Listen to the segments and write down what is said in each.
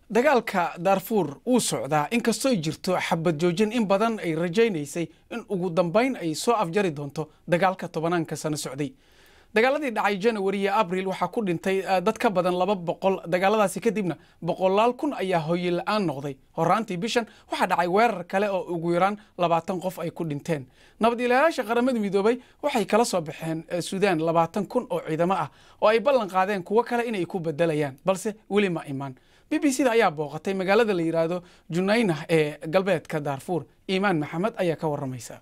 dagaalka daarfuur wuu socdaa inkastooy jirto xabad joojin in badan ay rajaynaysay in ugu dambayn ay soo afjari doonto dagaalka tobanaanka sano socday dagaaladii dhacay janawari iyo abril waxaa ku dhintay dad ka badan laba boqol dagaaladaasi kadibna boqolaal kun ayaa hoyi la-aan noqday horaantii bishan waxaa dhacay weerar kale oo ugu yaraan labaatan qof ay ku dhinteen nabad ilaalayaasha qaramada midoobay waxay kala soo baxeen suudaan labaatan kun oo ciidamo ah oo ay ballan qaadeen kuwo kale inay ku bedelayaan balse weli ma imaan b b c da ayaa booqatay magaalada la yidhaahdo junaynah ee galbeedka daarfuur iimaan maxamed ayaa ka waramaysa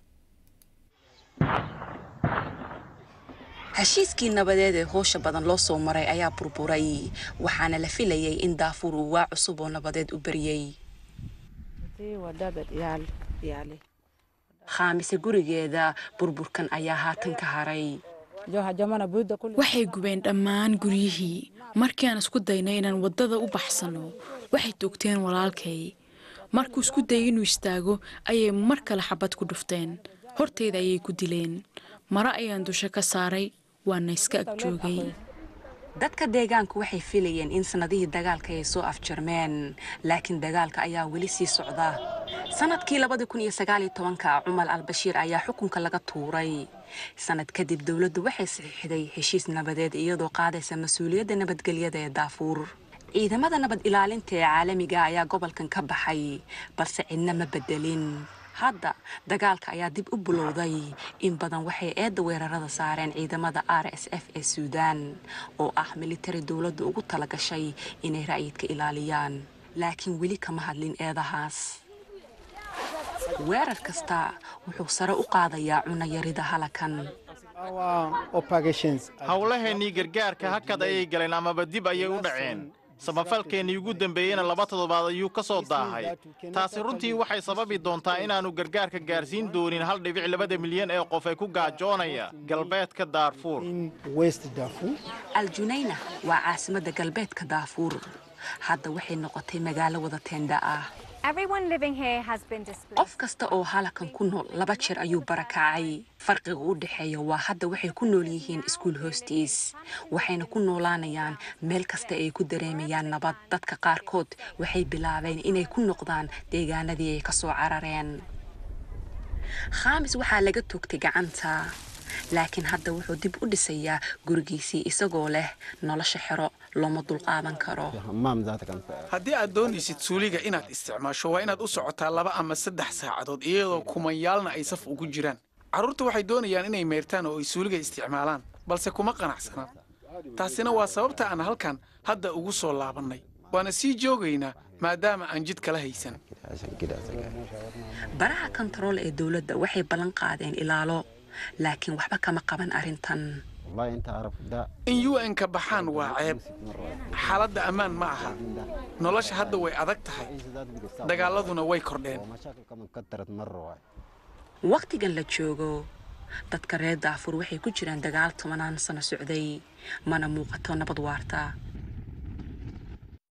heshiiskii nabadeed ee hoosha badan loo soo maray ayaa burburay waxaana la filayay in daafuur uu waa cusub oo nabadeed u beriyey khaamise gurigeeda burburkan ayaa haatan ka haray waxay gubeen dhammaan guryihii markii aan isku daynay inaan waddada u baxsanno waxay toogteen walaalkay markuu isku dayay inuu istaago ayay mar kale xabad ku dhufteen horteyda ayay ku dileen mare ayaan dusha ka saaray waana iska ag joogay dadka deegaanku waxay filayeen in sannadihii dagaalka ay soo afjarmeen laakiin dagaalka ayaa weli sii socda sannadkii labadii kun iyo sagaaliyo tobanka cumar albashiir ayaa xukunka laga tuuray sannad kadib dowladdu waxay saxiixday heshiis nabadeed iyadoo qaadaysa mas-uuliyadda nabadgelyada ee daafuur ciidamada nabad ilaalinta ee caalamiga ayaa gobolkan ka baxay balse cidna ma bedelin hadda dagaalka ayaa dib u bulowday in badan waxay eedda weerarada saareen ciidamada r s f ee suudaan oo ah militari dowladda ugu talagashay inay ra'yidka ilaaliyaan laakiin weli kama hadlin eedahaas weerar kasta wuxuu sare u qaadayaa cunayarida halakan howlaheennii gargaarka hakad ayay galeen amaba dib ayay u dhaceen samafalkeennii ugu dambeeyeyna laba toddobaad ayuu ka soo daahay taasi runtii waxay sababi doontaa inaannu gargaarka gaarsiin doonin hal dhibic labada milyan ee qof ee ku gaajoonaya galbeedka daarfuur aljunayna waa caasimadda galbeedka daafuur hadda waxay noqotay magaalo wada teenda ah qof kasta oo halakan ku nool laba jeer ayuu barakacay farqiga u dhexeeya waa hadda waxay ku nool yihiin iskuul hoostiis waxayna ku noolaanayaan meel kasta ay ku dareemayaan nabad dadka qaarkood waxay bilaabeen inay ku noqdaan deegaanadii ay ka soo carareen khaamis waxaa laga toogtay gacanta laakiin hadda wuxuu dib u dhisayaa gurigiisii isagoo leh nolosha xero looma dulqaadan karo haddii aad doonaysid suuliga inaad isticmaasho waa inaad u socotaa laba ama saddex saacadood iyadoo kumanyaalna ay saf ugu jiraan carruurta waxay doonayaan inay meyrtaan oo ay suuliga isticmaalaan balse kuma qanacsanaan taasina waa sababta aan halkan hadda ugu soo laabannay waana sii joogaynaa maadaama aan jid kala haysan baraha kontarool ee dowladda waxay ballan qaadeen ilaalo laakiin waxba kama qaban arrintan in u n-ka baxaan waa ceeb xaaladda ammaan ma aha nolosha hadda way adag tahay dagaaladuna way kordheen wakhtigan la joogo dadka reer daafuur waxay ku jiraan dagaal tobanaan sano socday mana muuqato nabad waarta